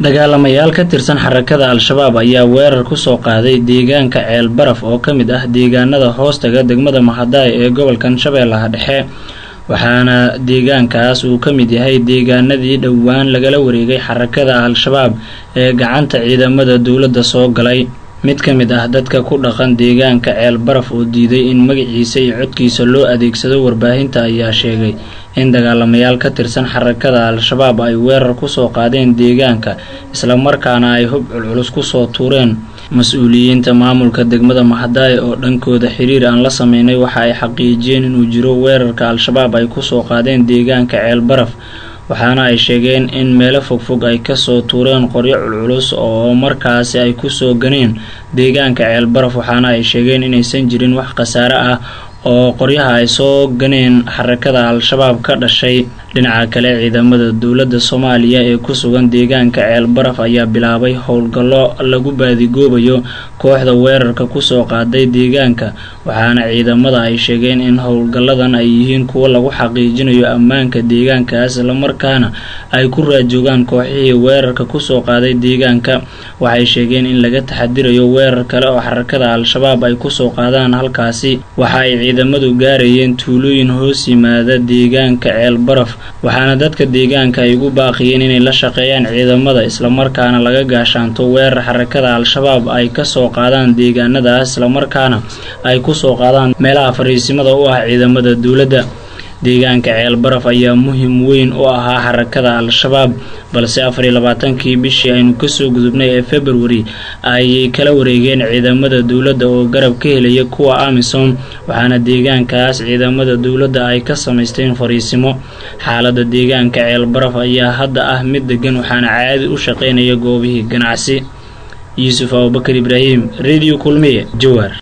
dagaalamayaal ka tirsan xarakada al-shabaab ayaa weerar kusoo qaaday deegaanka ceel baraf oo ka mid ah deegaanada hoostaga degmada mahadaay ee gobolkan shabeellaha dhexe waxaana deegaankaas uu ka mid yahay deegaanadii dhowaan lagala wareegay xarakada al-shabaab ee gacanta ciidamada dowladda soo galay mid ka mid ah dadka ku dhaqan deegaanka ceel baraf oo diiday in magaciisa iyo codkiisa loo adeegsado warbaahinta ayaa sheegay in dagaalamayaal ka tirsan xarakada al-shabaab ay weerar kusoo qaadeen deegaanka islamarkaana ay hub culculus kusoo tuureen mas-uuliyiinta maamulka degmada mahadaay oo dhankooda xiriir aan la sameynay waxa ay xaqiijiyeen inuu jiro weerarka al-shabaab ay kusoo qaadeen deegaanka ceel baraf waxaana ay sheegeen in meelo fogfog ay kasoo tuureen qoryo culculus oo markaasi ay kusoo ganeen deegaanka ceel baraf waxaana ay sheegeen inaysan jirin wax khasaare ah oo qoryaha ay soo ganeen xarakada al-shabaab ka dhashay dhinaca kale ciidamada dowladda soomaaliya ee ku sugan deegaanka ceel baraf ayaa bilaabay howlgallo lagu baadigoobayo kooxda weerarka kusoo qaaday deegaanka waxaana ciidamada ay sheegeen in howlgalladan ay yihiin kuwo lagu xaqiijinayo ammaanka deegaankaas islamarkaana ay ku raajoogaan kooxihii weerarka kusoo qaaday deegaanka waxay sheegeen in laga taxadirayo weerar kale oo xarakada al-shabaab ay kusoo qaadaan halkaasi waxa ay ciidamadu gaarayeen tuulooyin hoos yimaada deegaanka ceel baraf waxaana dadka deegaanka ay ugu baaqiyeen inay la shaqeeyaan ciidamada islamarkaana laga gaashaanto weerar xarakada al-shabaab ay kasoo qaadaan deegaanadaas islamarkaana ay kusoo qaadaan meelaha fariisimada u ah ciidamada dowladda deegaanka ceel baraf ayaa muhim weyn u ahaa xarakada al-shabaab balse afar iyo labaatankii bishii aynu kasoo gudubnay ee februari ayay kala wareegeen ciidamada dowladda oo garab ka helaya kuwa amisom waxaana deegaankaas ciidamada dowladda ay ka samaysteen fariisimo xaalada deegaanka ceel baraf ayaa hadda ah mid degan waxaana caadi u shaqeynaya goobihii ganacsi yuusuf abubakar ibraahim radio kulmiye jawaar